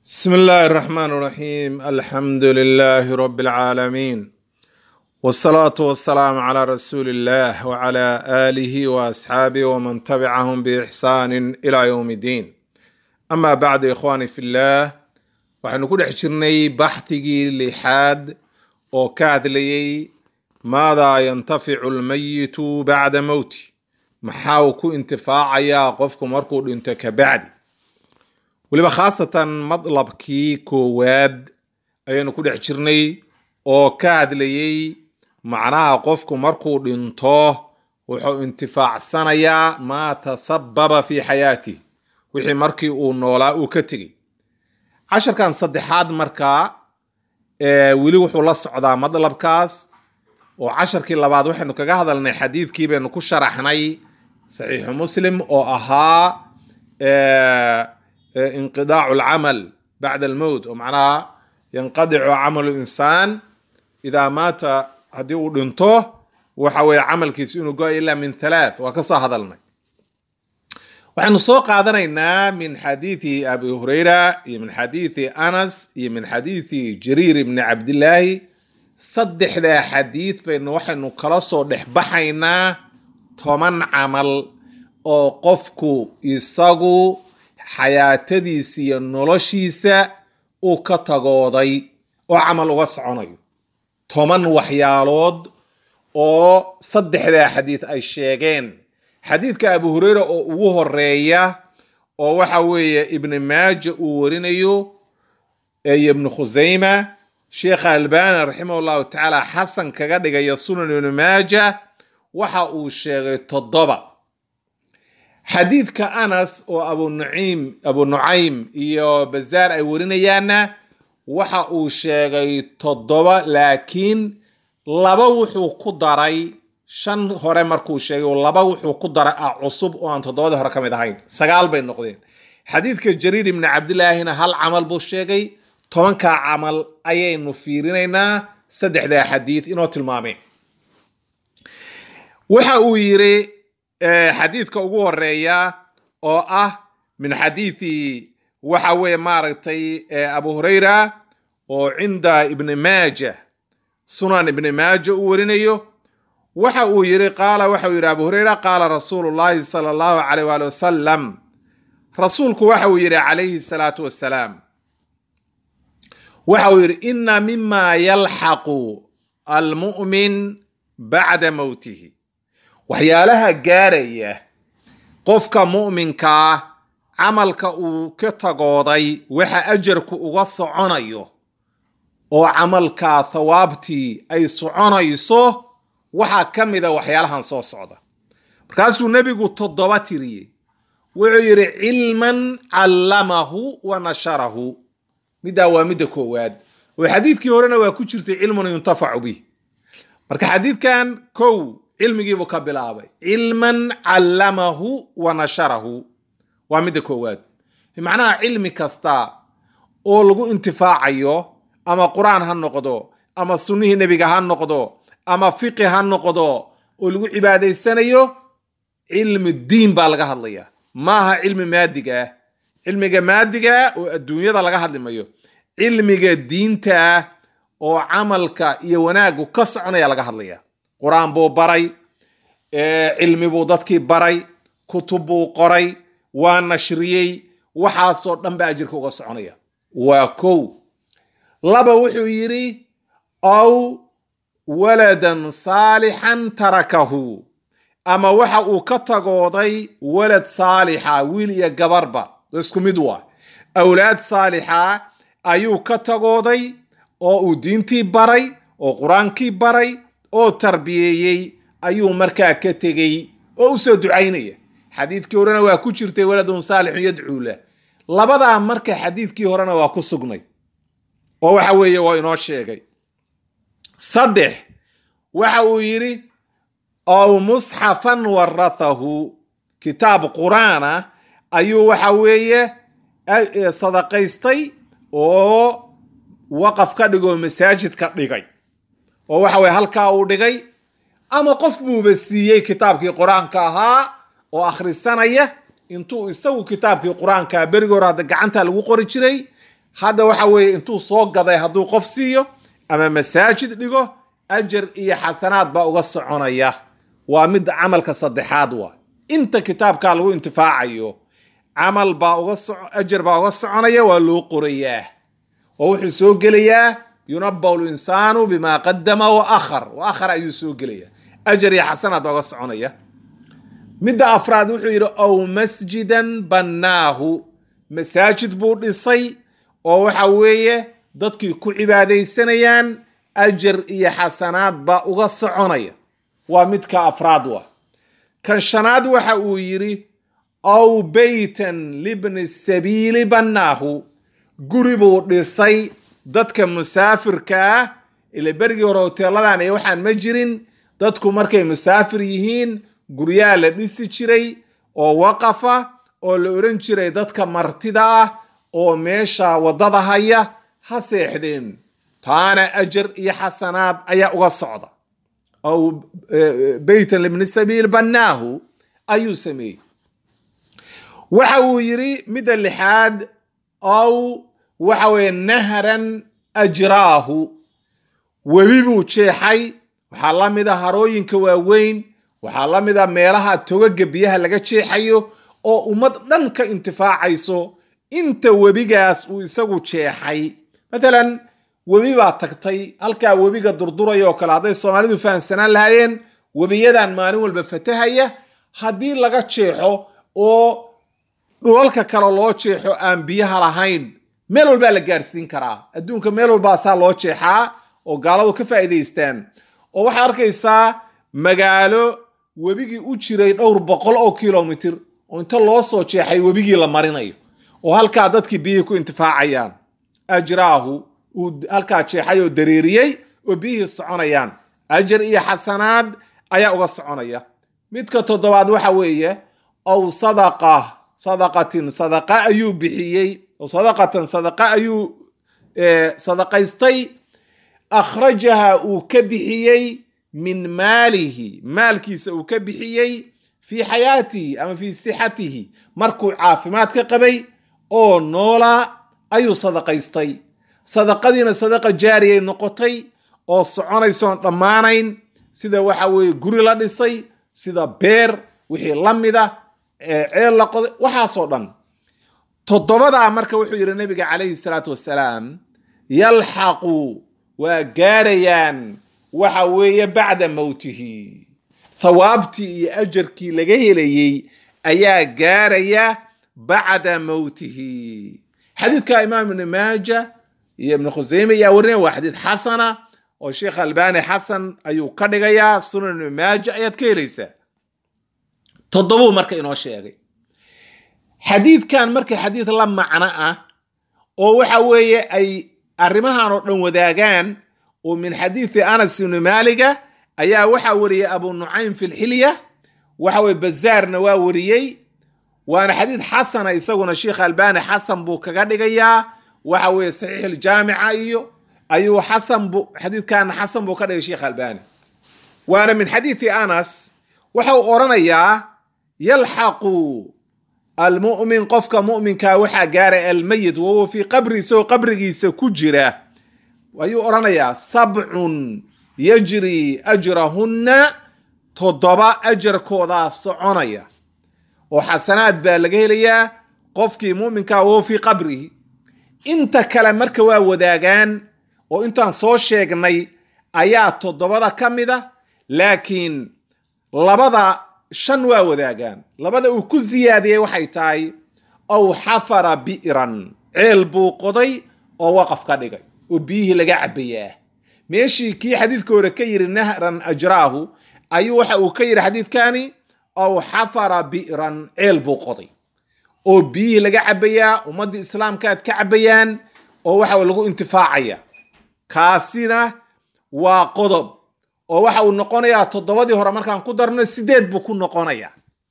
بسم الله الرحمن الرحيم الحمد لله رب العالمين والصلاة والسلام على رسول الله وعلى آله وأصحابه ومن تبعهم بإحسان إلى يوم الدين أما بعد إخواني في الله waxaynu ku dhex jirnay baxhigii lixaad oo ka hadlayay maadaa yantaficu lmayitu bacda mowti maxaa uu ku intifaacayaa qofku markuu dhinto ka bacdi weliba khaasatan madlabkii koowaad ayaynu ku dhex jirnay oo ka hadlayay macnaha qofku markuu dhinto wuxuu intifaacsanayaa maa tasababa fi xayaatih wixii markii uu noolaa uu ka tegey casharkan saddexaad markaa weli wuxuu la socdaa madlabkaas oo casharkii labaad waxaynu kaga hadalnay xadiidkii baynu ku sharaxnay saxiixu muslim oo ahaa inqidaacu alcamal bacda almowt oo macnaha yanqadicu camalu insaan idaa maata haddii uu dhinto waxa weeye camalkiisu inuu go-ay ilaa min halaath waa ka soo hadalnay waxaynu soo qaadanaynaa min xadiidi abi hurayra iyo min xadiidi anas iyo min xadiidi jariir ibni cabdillaahi saddexdaa xadiid baynu waxaynu kala soo dhex baxaynaa toban camal oo qofku isagu xayaatadiisa iyo noloshiisa uu ka tagooday oo camal uga soconayo toban waxyaalood oo saddexdaa xadiid ay sheegeen xadiidka abu hureyra oo ugu horeeya oo waxa weeye ibni maaja uu warinayo iyo ibnu khusayma sheekha albani raximah llahu tacaala xasan kaga dhigaya sunan ibni maaja waxa uu sheegay toddoba xadiidka anas oo abu nuciim abu nucaym iyo bazaar ay warinayaanna waxa uu sheegay toddoba laakiin laba wuxuu ku daray shan hore markuu sheegay laba wuxuu ku daray ah cusub oo aan toddobadii hore ka mid ahayn sagaal bay noqdeen xadiidka jariir ibni cabdillaahina hal camal buu sheegay tobankaa camal ayaynu fiirinaynaa saddexdaa xadiid inoo tilmaameen waxa uu yiri xadiidka ugu horeeya oo ah min xadiidi waxa weeye maaragtay abu hurayra oo cinda ibni maaja sunan ibni maaja uu warinayo waxa uu yiri qaala waxa uu yidhi abu hurayra qaala rasuulu llahi sala allahu calayh waali wasalam rasuulku waxa uu yidhi calayhi salaatu wassalaam waxa uu yidhi ina mima yalxaqu almu'min bacda mowtihi waxyaalaha gaaraya qofka mu'minkaa camalka uu ka tagooday waxa ajarku uga soconayo oo camalkaa thawaabtii ay soconayso waxaa ka mida waxyaalahan soo socda markaasuu nebigu toddoba tiriyey wuxuu yidhi cilman callamahu wa nasharahu middaa waa midda koowaad oo xadiidkii horena waa ku jirtay cilmun yuntafacu bih marka xadiidkan kow cilmigiibuu ka bilaabay cilman callamahu wa nasharahu waa midda koowaad macnaha cilmi kasta oo lagu intifaacayo ama qur-aan ha noqdo ama sunnihii nebiga ha noqdo ama fiqi ha noqdo oo lagu cibaadaysanayo cilmi diin baa laga hadlaya maaha cilmi maadiga ah cilmiga maadiga oo adduunyada laga hadlimayo cilmiga diinta ah oo camalka iyo wanaagu ka soconaya laga hadlaya qur-aan buu baray cilmi buu dadkii baray kutub buu qoray waa nashriyey waxaasoo dhan ba ajirka uga soconaya waa kow laba wuxuu yidhi aw waladan saalixan tarakahu ama waxa uu ka tagooday walad saalixa wiil iyo gabarba isku mid waa awlaad saalixa ayuu ka tagooday oo uu diintii baray oo qur-aankii baray oo tarbiyeeyey ayuu markaa ka tegey oo usoo ducaynaya xadiidkii horena waa ku jirtay waladun saalixun yadcuu lah labadaa marka xadiidkii horena waa ku sugnay oo waxa weeye waa inoo sheegay saddex waxa uu yidhi ow musxafan warathahu kitaab qur-aana ayuu waxa weeye sadaqaystay oo waqaf ka dhigoo masaajid ka dhigay oo waxa weye halkaa uu dhigay ama qof buuba siiyey kitaabkii qur-aanka ahaa oo akhrisanaya intuu isagu kitaabkii qur-aanka berigii hore hadda gacanta lagu qori jiray hadda waxa weeye intuu soo gaday hadduu qof siiyo ama masaajid dhigo ajar iyo xasanaad baa uga soconaya waa mid camalka saddexaad waa inta kitaabkaa lagu intifaacayo camal baa uga ajar baa uga soconaya waa loo qorayaa oo wuxuu soo gelayaa yunabaw linsaanu bima qadama wa akhar wa akhar ayuu soo gelaya ajar iyo xasanaad baa uga soconaya midda afraad wuxuu yidhi ow masjidan bannaahu masaajid buu dhisay oo waxa weeye dadkii ku cibaadaysanayaan ajar iyo xasanaad baa uga soconaya waa midka afraad wa kan shanaad waxa uu yidhi ow beytan libni sabiili bannaahu guri buu dhisay dadka musaafirka ah ila berigii hore hoteeladan iyo waxaan ma jirin dadku markay musaafir yihiin guryaha la dhisi jiray oo waqafa oo la odhan jiray dadka martida ah oo meesha waddada haya ha seexdeen taana ajar iyo xasanaad ayaa uga socda ow beytan libni sabiil bannaahu ayuu sameeyey waxa uu yidhi midda lixaad ow waxa weeye nahran ajraahu webi buu jeexay waxaa la mid a harooyinka waaweyn waxaa la mid a meelaha togaga biyaha laga jeexayo oo ummad dhan ka intifaacayso inta webigaas uu isagu jeexay matalan webi baa tagtay halkaa webiga durduraya oo kale hadday soomaalidu fahamsanaan lahaayeen webiyadan maalin walba fatahaya haddii laga jeexo oo dhulalka kale loo jeexo aan biyaha lahayn meel walbaa la gaarsiin karaa adduunka meel walbaa saa loo jeexaa oo gaaladu ka faa'iidaystaan oo waxaad arkaysaa magaalo webigii u jiray dhowr boqol oo kilomitir oo inta loo soo jeexay webigii la marinayo oo halkaa dadkii biyihii ku intifaacayaan ajraahu uu halkaa jeexay oo dareeriyey oo biyihii soconayaan ajar iyo xasanaad ayaa uga soconaya midka toddobaad waxa weeye ow sadaqa sadaqatin sadaqa ayuu bixiyey oo sadaqatan sadaqa ayuu sadaqaystay akhrajaha uu ka bixiyey min maalihi maalkiisa uu ka bixiyey fii xayaatihi ama fii sixatihi markuu caafimaad ka qabay oo noolaa ayuu sadaqaystay sadaqadiina sadaqa jaariyay noqotay oo soconaysoon dhammaanayn sida waxa weeye guri la dhisay sida beer wixii la mida ceel la qoday waxaasoo dhan toddobadaa marka wuxuu yidhi nabiga calayhi salaatu wasalaam yalxaqu waa gaarayaan waxa weeye bacda mowtihi thawaabtii iyo ajarkii laga helayey ayaa gaaraya bacda mowtihi xadiidka imaam ibni maaja iyo ibni khuseyme ayaa warinaya waa xadiid xasana oo sheekh albani xasan ayuu ka dhigayaa sunan ibni maaja ayaad ka helaysaa toddobuu marka inoo sheegay xadiidkan marka xadiid la macno ah oo waxa weeye ay arrimahan oo dhan wadaagaan oo min xadiidi anas ibni maaliga ayaa waxaa wariyey abu nucaym fi lxilya waxa weye bazaarna waa wariyey waana xadiid xasana isaguna sheikh albani xasan buu kaga dhigayaa waxa weeye saxiix aljaamica iyo ayuu xasan bu xadiidkana xasan buu ka dhigay sheikh albani waana min xadiidi anas waxa uu oranayaa yalxaqu almu'min qofka mu'minkaa waxaa gaaray almayit wahuwa fii qabri isagoo qabrigiisa ku jira ayuu odhanayaa sabcun yajri ajrahunna toddoba ajarkoodaa soconaya oo xasanaad baa laga helayaa qofkii mu'minkaa wahuwa fii qabrihi inta kale marka waa wadaagaan oo intaan soo sheegnay ayaa toddobada ka mida laakiin labada shan waa wadaagaan labada uu ku siyaadiyey waxay tahay ow xafara bi'ran ceel buu qoday oo waqaf ka dhigay oo biyihii laga cabayaa meeshii kii xadiidka hore ka yidhi nahran ajraahu ayuu waxa uu ka yidhi xadiidkani ow xafara bi'ran ceel buu qoday oo biyihii laga cabayaa ummaddii islaamkaaad ka cabayaan oo waxa lagu intifaacaya kaasina waa qodob oo waxa uu noqonayaa toddobadii hore markaan ku darno sideed buu ku noqonayaa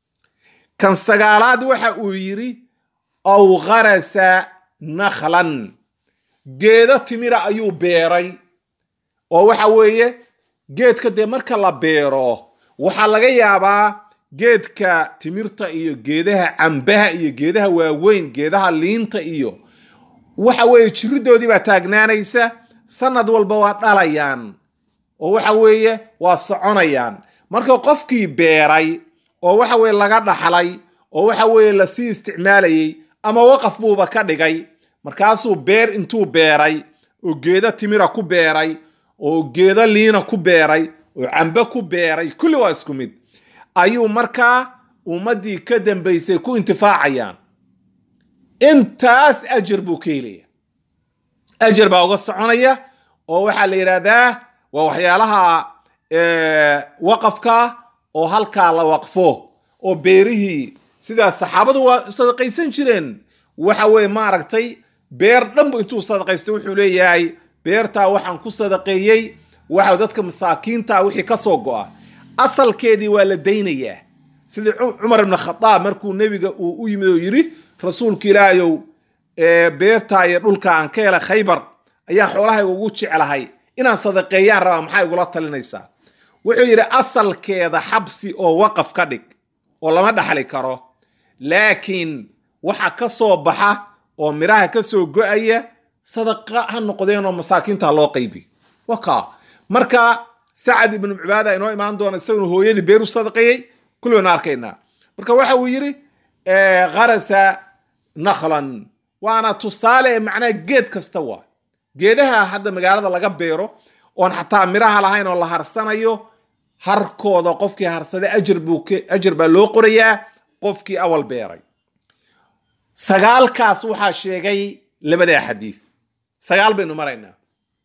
kan sagaalaad waxa uu yidhi ow gharasa nakhlan geedo timira ayuu beeray oo waxa weeye geedka dee marka la beero waxaa laga yaabaa geedka timirta iyo geedaha cambaha iyo geedaha waaweyn geedaha liinta iyo waxa weeye jiridoodii baa taagnaanaysa sanad walba waa dhalayaan oo waxa weeye waa soconayaan marka qofkii beeray oo waxa weye laga dhaxlay oo waxa weeye lasii isticmaalayay ama waqaf buuba ka dhigay markaasuu beer intuu beeray oo geedo timira ku beeray oo geedo liina ku beeray oo cambe ku beeray kulli waa isku mid ayuu markaa ummaddii ka dambaysay ku intifaacayaan intaas ajar buu ka helaya ajar baa uga soconaya oo waxaa la yidhaahdaa waa waxyaalaha waqafka oo halkaa la waqfo oo beerihii sidaa saxaabadu waa sadaqaysan jireen waxa weye maaragtay beer dhanbu intuu sadaqaystay wuxuu leeyahay beertaa waxaan ku sadaqeeyey waxa dadka masaakiinta wixii ka soo go'a asalkeedii waa la daynayaa sidii cumar ibn khadaab markuu nebiga uu u yimid oo yidhi rasuulka ilaahayow beertaa iyo dhulka aan ka helay khaybar ayaan xoolahayga ugu jeclahay inaan sadaqeeyaan rabaa maxaa igula talinaysaa wuxuu yidhi asalkeeda xabsi oo waqaf ka dhig oo lama dhaxli karo laakiin waxa ka soo baxa oo midhaha ka soo go-aya sadaqa ha noqdeen oo masaakiinta loo qaybi waka marka sacad ibnu cibaada inoo imaan doona isaguna hooyadii beeru sadaqeeyey kullibaynu arkaynaa marka waxa uu yidhi kharasa nakhlan waana tusaale macnaha geed kasta waa geedaha hadda magaalada laga beero oon xataa midhaha lahayn oo la harsanayo harkooda qofkii harsada ajar buu ajar baa loo qorayaa qofkii awal beeray sagaalkaas waxaa sheegay labadaa xadiis sagaal baynu maraynaa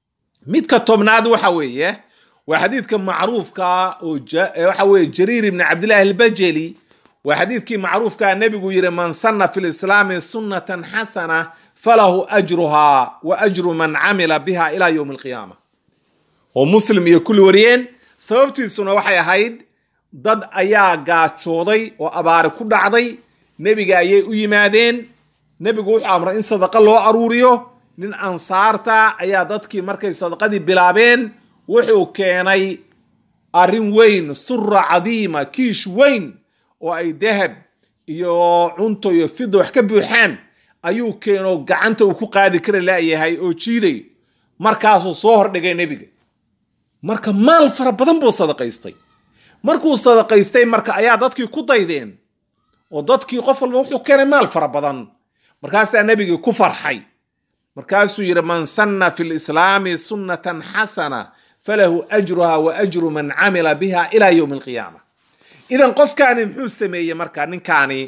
midka tobnaad waxa weeye waa xadiidka macruufka oo waxa weeye jariir ibni cabdillahi albajeli waa xadiidkii macruufkaa nebigu yidhi man sanna fi lislaami sunnatan xasana falahu ajruhaa wa ajru man camila biha ila yowmi alqiyaama oo muslim iyo kulli wariyeen sababtiisuna waxay ahayd dad ayaa gaajooday oo abaari ku dhacday nebiga ayay u yimaadeen nebigu wuxuu amray in sadaqa loo aruuriyo nin ansaarta ayaa dadkii markay sadaqadii bilaabeen wuxuu keenay arrin weyn sura cadiima kiish weyn oo ay dahab iyo cunto iyo fida wax ka buuxaan ayuu keeno gacanta uu ku qaadi kara laayahay oo jiiday markaasuu soo hordhigay nebiga marka maal fara badan buu sadaqaystay markuu sadaqaystay marka ayaa dadkii ku daydeen oo dadkii qof walba wuxuu keenay maal fara badan markaasaa nebigii ku farxay markaasuu yidhi man sanna fi lislaami sunnatan xasana falahu ajruha wa ajru man camila biha ila yowmi alqiyaama idan qofkaani muxuu sameeyey marka ninkaani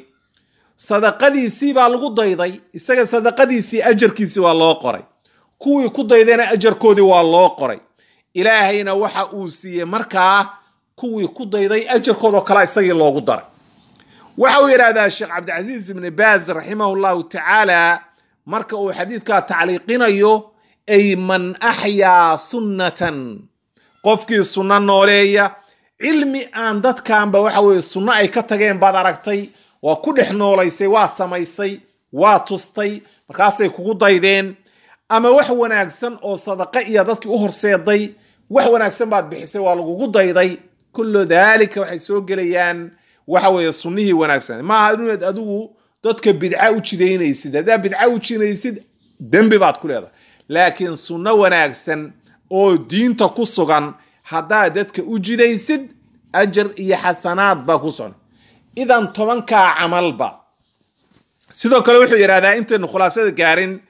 sadaqadiisii baa lagu dayday isaga sadaqadiisii ajarkiisii waa loo qoray kuwii ku daydayna ajarkoodii waa loo qoray ilaahayna waxa uu siiyey markaa kuwii ku dayday ajarkoodoo kale isagii loogu daray waxa uu yidhahdaa sheekh cabdicasiis ibni baaz raximahu llahu tacaala marka uu xadiidkaa tacliiqinayo ay man axyaa sunnatan qofkii sunno nooleeya cilmi aan dadkanba waxa weye sunno ay ka tageen baad aragtay waa ku dhex noolaysay waa samaysay waa tustay markaasay kugu daydeen ama wax wanaagsan oo sadaqa iyo dadkii u horseeday wax wanaagsan baad bixisay waa lagugu dayday kullu daalika waxay soo gelayaan waxa weeye sunnihii wanaagsan maaha inaad adigu dadka bidca u jidaynaysid haddaa bidca u jinaysid dembi baad ku leedahay laakiin sunno wanaagsan oo diinta ku sugan haddaad dadka u jidaysid ajar iyo xasanaad baa ku sugan idan tobankaa camalba sidoo kale wuxuu yidhahdaa intaynu khulaasada gaarin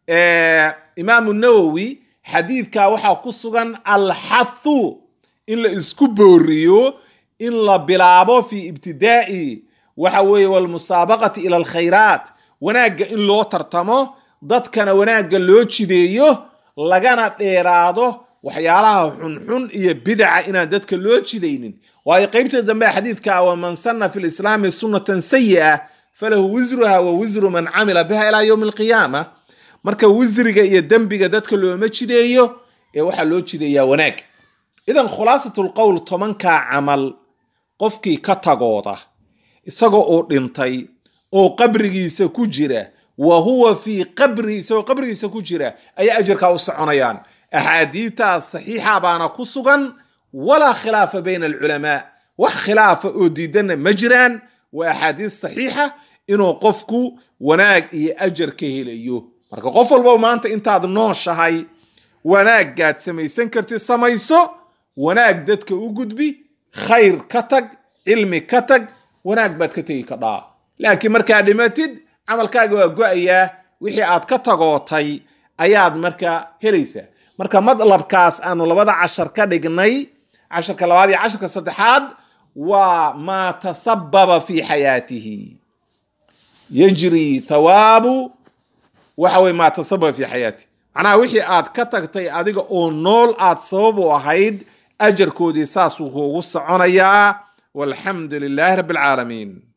imaamu nawowi xadiidka waxaa ku sugan alxathu in la isku booriyo in la bilaabo fi ibtidaa'i waxa weeye walmusaabaqati ila alkhayraat wanaagga in loo tartamo dadkana wanaagga loo jideeyo lagana dheeraado waxyaalaha xunxun iyo bidaca inaan dadka loo jidaynin waayo qeybta dambe xadiidka waman sanna fi lislaami sunnatan sayi'a falahu wisruha wa wisru man camila biha ilaa yowmi alqiyaama marka wisriga iyo dembiga dadka looma jideeyo ee waxaa loo jideeyaa wanaag idan khulaasat lqowl tobankaa camal qofkii ka tagooda isagoo oo dhintay oo qabrigiisa ku jira wa huwa fii qabrihi isagoo qabrigiisa ku jira ayaa ajarkaa u soconayaan axaadiitaas saxiixa baana ku sugan walaa khilaafa bayna alculamaa wax khilaafa oo diidanna ma jiraan waa axaadiis saxiixa inuu qofku wanaag iyo ajar ka helayo marka qof walba maanta intaad nooshahay wanaagaad samaysan kartid samayso wanaag dadka u gudbi khayr ka tag cilmi ka tag wanaag baad ka tegi kadhaa laakiin markaad dhimatid camalkaaga waa go-ayaa wixii aad ka tagootay ayaad marka helaysaa marka madlabkaas aanu labada cashar ka dhignay casharka labaad iyo casharka saddexaad waa maa tasababa fi xayaatihi yajri thawaabu waxa weye maa tasababa fi xayaatihi macnaha wixii aad ka tagtay adiga oo nool aad sabab u ahayd ajarkoodii saasuu kuugu soconayaa walxamdu lilaahi rabbi alcaalamiin